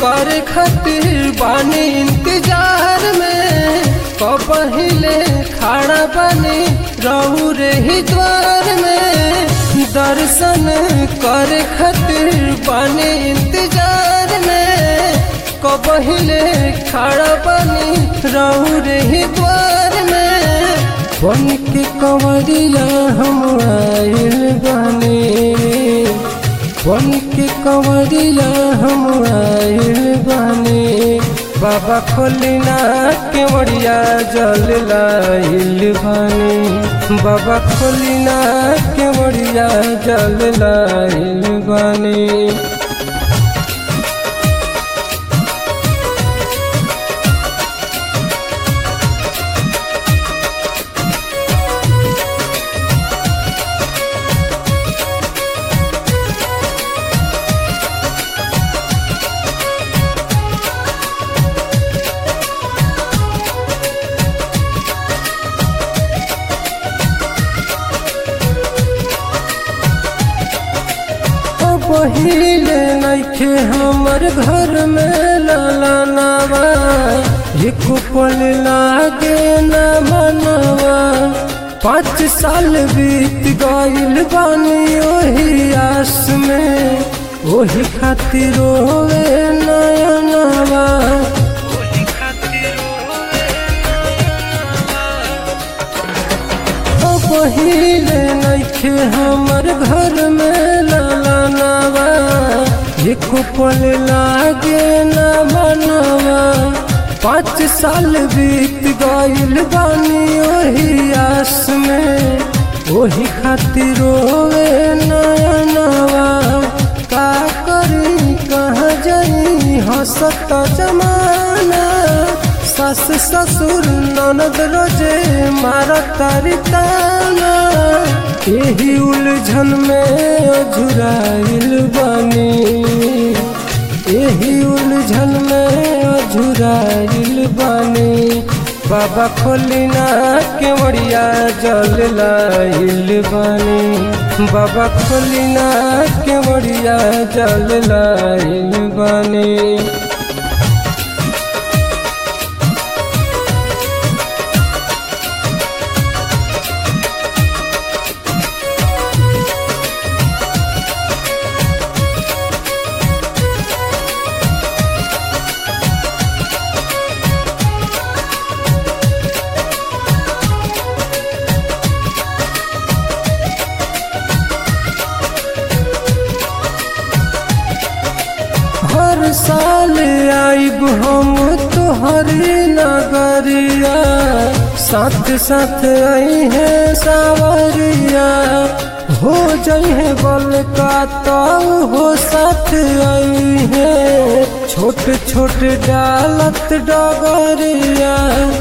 कर खातिर बानी इंतजार में कबहिले खड़ा बानी रहू रे ही द्वार में दर्शन कर खातिर बानी इंतजार में कबहिले खड़ा बानी रहू रे ही द्वार में बन के कंवरिया हम आइल बानी बन के कंवरिया हम आइल बानी बाबा खोलिना केवड़िया जल लाइल बानी बाबा खोलिना केवड़िया जल लाइल बानी पहिले नइखे हमर घर में ललनवा एक पल लागे न मनवा पाँच साल बीत गइल बानी ओही आस में ओही खातिर रोवे नयनवा पहिले नइखे हमर घर में ललनवा एक पल लागे न मनवा पाँच साल बीत गइल बानी ओही आस में ओही खातिर रोवे नयनवा का करी कहाँ जाई हंसत जमाना सास ससुर ननद रोजे मारत ताना यही उलझन में अझुराइल बानी यही उलझन में अझुराइल बानी बाबा खोलिना केवड़िया जल लाइल बानी बाबा खोलिना केवड़िया जल लाइल बानी हर साल आइब हम तोहरी नगरिया साथ साथ आई है सावरिया हो जाई है बल का ताऊ हो साथ आई है छोट छोट डालत डगरिया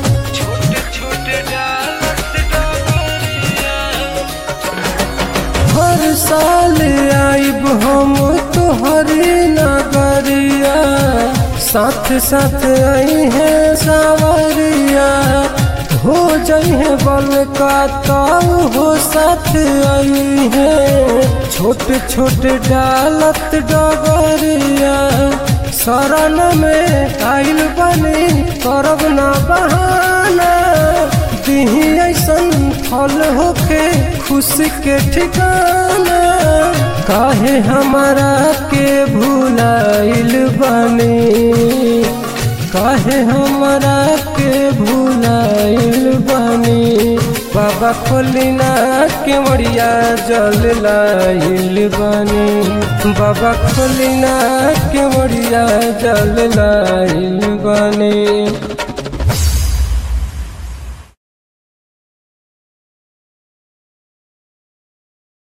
हर साल आइब हम तोहरी नगरिया साथ साथ आई है सावरिया हो जाई है बल का ताऊ हो साथ आई है छोट छोट डालत डगरिया शरण में आइल बनी करब ना बहाना दिही ऐसन फल होके खुशी के ठिकाना काहे हमारा के भूलाइल बनी काहे हमारा के भूलाइल बनी बाबा खोलिना केवड़िया जल लाइल बनी बाबा खोलिना केवड़िया जल लाइल बनी